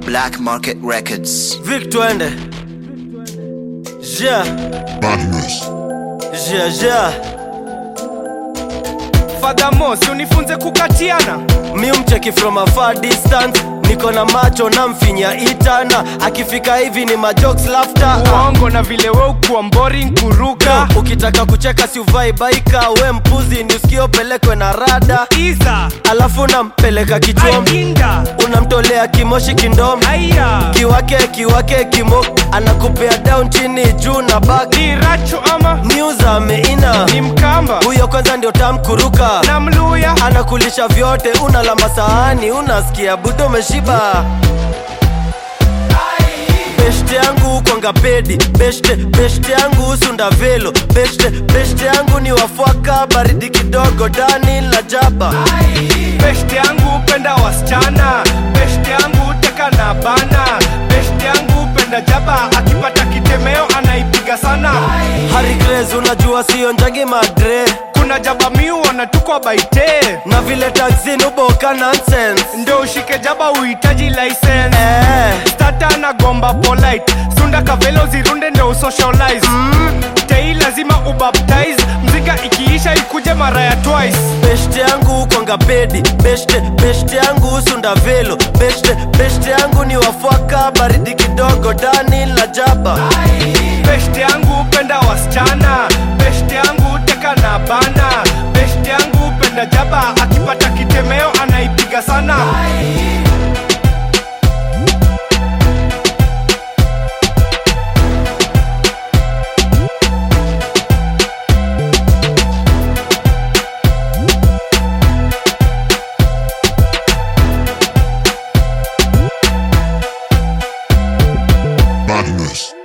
Black Market Records. Vic twende ja Badness. ja ja Furthermore, si unifunze kukatiana mi umcheki from a far distance niko na macho na mfinya itana akifika hivi ni majokes laughter uongo na vile we ukuwa boring kuruka ukitaka kucheka si uvai baika we mpuzi ni usikio pelekwe na rada iza alafu unampeleka kichwa ainda unamtolea kimoshi kindomo aya kiwake kiwake kimo anakupea down chini juu na back ni racho ama news ameina ni mkamba huyo kwanza ndio tamkuruka na mluya anakulisha vyote unala masahani unasikia budo umeshiba beshte yangu kwanga pedi beshte beshte yangu sunda velo beshte beshte yangu ni wafwaka baridi kidogo dani la jaba beshte yangu penda wasichana beshte yangu teka na bana beshte yangu penda jaba akipata kitemeo anaipiga sana Harry Grace unajua sio njagi madre kuna jaba miu wanatukwa baite na vile taxin uboka nonsense ndo ushike jaba uhitaji license eh. stata na gomba polite sunda kavelo zirunde ndo usocialize mm. tei lazima ubaptize mzika ikiisha ikuje mara ya twice beshte yangu kwanga pedi beshte beshte yangu sunda velo beshte beshte yangu ni wafwaka baridi kidogo dani la jaba beshte yangu penda wasichana beshte yangu teka na bana beshte yangu penda jaba akipata kitemeo anaipiga sana Badness.